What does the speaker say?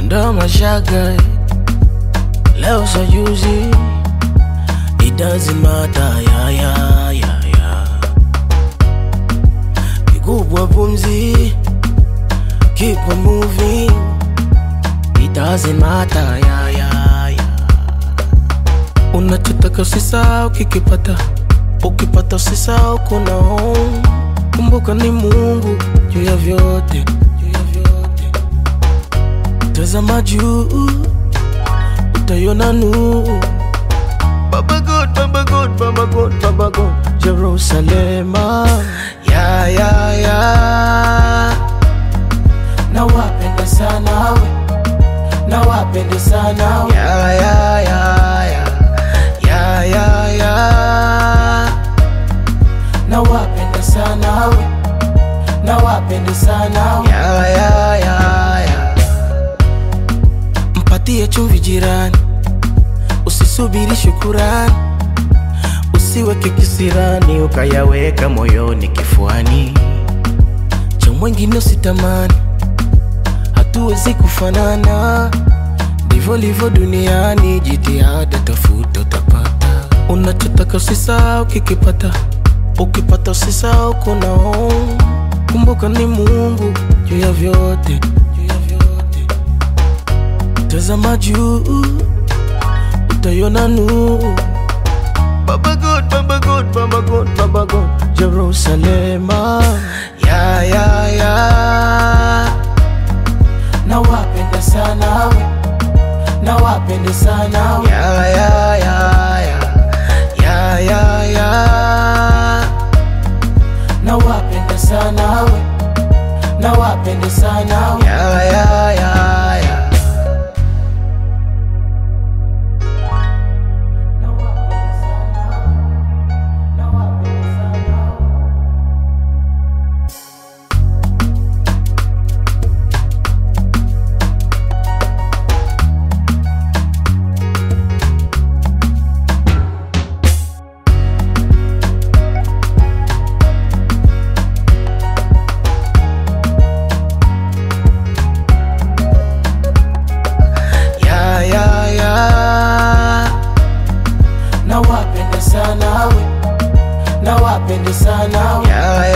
ondoa mashaka leo so juzi it doesn't matter ya ya ya ya kikubwa pumzi keep on moving it doesn't matter ya ya ya unachotaka usisahau kikipata ukipata usisahau kuna home kumbuka ni mungu juu ya vyote juu ya vyote tazama juu utaiona nuru Baba God, Baba God, Baba God, Baba God, Jerusalema, ya ya ya, na wapende sana we, na wapende sana we, ya ya ya ya, ya ya ya, na wapende sana we, na wapende sana we, ya ya ya ya, mpatie chumvi jirani usisubiri shukurani, usiweke kisirani ukayaweka moyoni kifuani. Cha mwingine usitamani, hatuwezi kufanana, ndivyo livyo duniani. Jitihada tafuta, utapata unachotaka, usisahau kikipata, ukipata usisahau kuna home. Kumbuka ni Mungu juu ya vyote, juu ya vyote. Tazama juu utaiona nuru. Baba God, Baba God, Baba God, Baba God, Jerusalema, ya ya ya, na wapende sana we, na wapende sana we, ya ya ya ya, ya ya ya, na wapende sana we, na wapende sana we, ya ya ya ya. ya ya ya na wapende sana we na wapende sana we ya